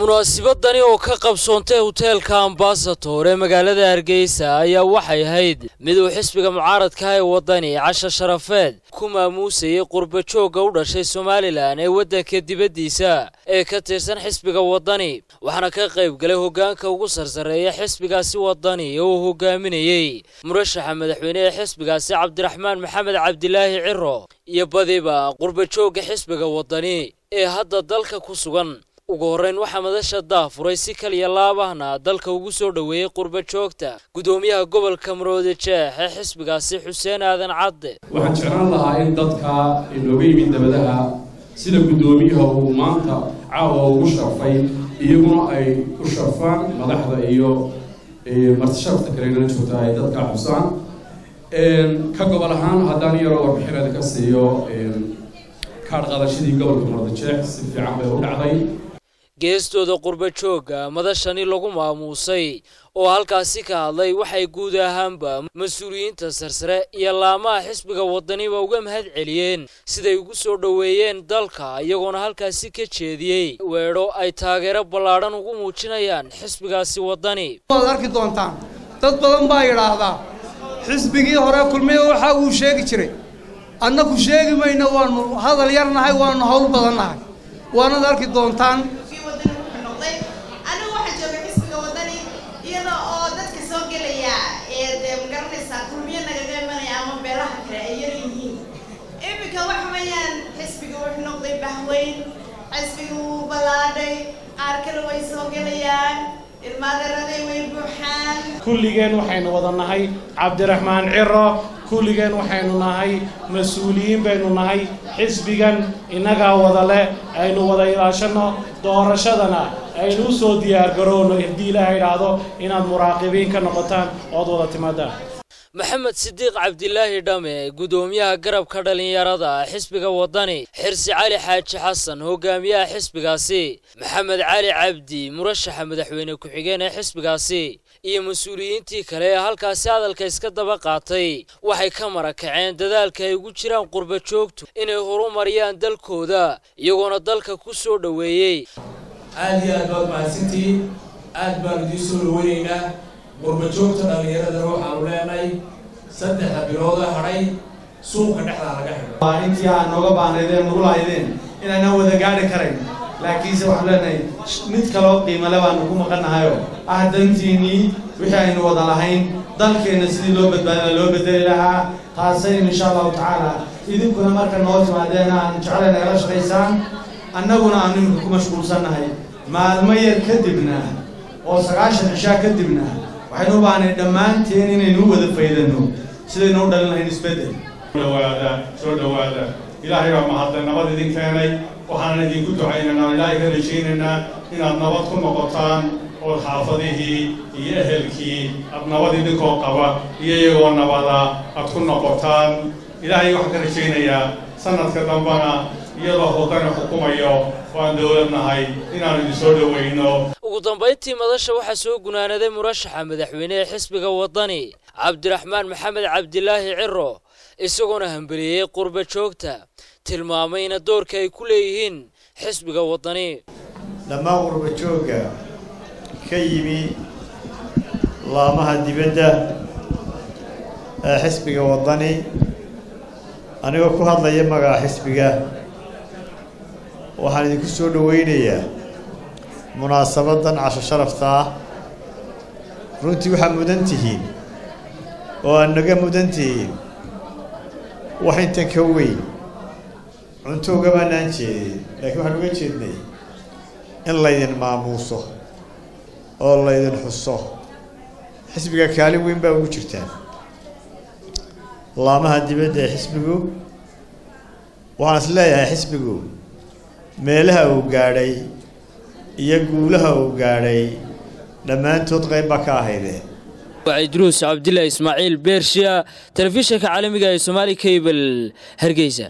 munaasibadani oo ka qabsoontay hoteelka ambasator ee magaalada hargeysa ayaa waxay ahayd mid uu xisbiga mucaaradka ee waddani casha sharafeed ku maamuusayay qurbajoogga u dhashay somalilan ee waddanka dibaddiisa ee ka tirsan xisbiga waddani waxaana ka qayb galay hoggaanka ugu sarsareeya xisbigaasi waddani oo uu hogaaminayey murashaxa madaxweyne ee xisbigaasi cabdiraxmaan maxamed cabdilaahi ciro iyo badiba qurbajoogga xisbiga waddani ee hadda dalka ku sugan ugu horreyn waxaa madasha daafuray si kaliya laabahna dalka ugu soo dhoweeyey qurba joogta guddoomiyaha gobolka maroodi jeex ee xisbigaasi xuseen aadan cadde waxaan jeclaan lahaa in dadka inooga yimid dabadaha sida guddoomiyaha uu maanta caawa ugu sharfay iyaguna ay u sharfaan madaxda iyo martisharafta kalena joogta ay dadka xusaan ka gobol ahaan haddaan yaroo warbixinada ka siiyo kaadh qadashadii gobolka maroodi jeex si fiican bay u dhacday geestooda qurba joogga madashani lagu maamuusay oo halkaasi ka hadlay waxay guud ahaanba mas-uuliyiinta sarsare iyo laamaha xisbiga waddaniba uga mahad celiyeen siday ugu soo dhoweeyeen dalka iyagoona halkaasi ka jeediyey weedho ay taageero ballaadhan ugu muujinayaan xisbigaasi waddani waad arki doontaan dad badan baa yidhaahdaa xisbigii hore kulmiya waxa uu sheegi jiray annaku sheegi mayno waanu hadal yarnahay waanu hawl badannahay waanad arki doontaan xisbiga wuu ballaadhay qaar kale way soo gelayaan ilmaadaraday way buuxaan kulligeen waxaynu wada nahay cabdiraxmaan ciro kulligeen waxaynu nahay mas-uuliyiin baynu nahay xisbigan innagaa wada leh aynu wada ilaashanno doorashadana aynu u soo diyaargarowno haddii ilaaha idhaahdo inaad muraaqibiin ka noqotaan ood wada timaadaan maxamed sidiiq cabdilaahi dhame guddoomiyaha garabka dhallinyarada xisbiga waddani xirsi cali xaaji xasan hogaamiyaha xisbigaasi maxamed cali cabdi murashaxa madaxweyne ku-xigeen ee xisbigaasi iyo mas-uuliyiintii kale ee halkaasi hadalka iska daba qaatay waxay ka marakaceen dadaalka ay ugu jiraan qurba joogtu inay horumariyaan dalkooda iyagoona dalka ku soo dhoweeyey aad iyo aad baad mahadsantihiin aad baan idiin soo dhaweynaynaa qurbajoogta dhallinyaradana waxaanu leenahay saddexda bilooda hadhay suuqa dhexdaa laga xidho waa intii aan nooga baanaydeen nagu lahaydeen inaanaan wada gaadhi karayn laakiinse waxaanu leenahay mid kaloo qiimale baanu ku maqannahayoo ah dantiinnii wixii aynu wada lahayn dalkeenna sidii loo badbaadina loo bedeli lahaa taasaynu insha allahu tacaala idinkuna marka noo timaadeen aan jeclay nagala shaqaysaan annaguna aanu iminka ku mashquulsannahay maalmo yar kadibna oo sagaashan cishaa kadibna waxaynu u baahnay dhammaanteen inaynu u wada faydanno sidaynu u dhalin lahayn isbeddel dhawaada soo dhowaada ilaahay baa mahadle nabad idin keenay waxaanan idinku ducaynaynaa ilaahay ka rajaynaynaa inaad nabad ku noqotaan ood xaafadihii iyo ehelkii aad nabad idinkoo qaba iyo iyagoo nabada aad ku noqotaan ilaahay waxaan ka rajaynayaa sanadka dambana iyadoo hoddana xukumayo waan dowlad nahay inaanu idin soo dhowayno ugu dambayntii madasha waxaa soo gunaanaday murashaxa madaxweyne ee xisbiga waddani cabdiraxmaan maxamed cabdilaahi ciro isagoona hambeliyey qurba joogta tilmaamayna doorka ay ku leeyihiin xisbiga waddani dhammaan qurba joogga ka yimi laamaha dibadda ee xisbiga waddani anigoo ku hadlaya magaca xisbiga waxaan idinku soo dhowaynayaa munaasabadan casho sharafta ah runtii waxaa mudan tihiin oo aad naga mudan tihiin wax intan ka weyn cunto ugamaanaan jeedin laakiin waxaan uga jeednay in laydin maamuuso oo laydin xuso xisbiga kaalin weyn baa ugu jirtaan laamaha dibadda ee xisbigu waxaan is leeyahay xisbigu meelaha uu gaadhay iyo guulaha uu gaadhay dhammaantood qayb baa ka ahaydeen waa idruus cabdillah ismaaciil beershiya telefishinka caalamiga ee somaali cable hargeysa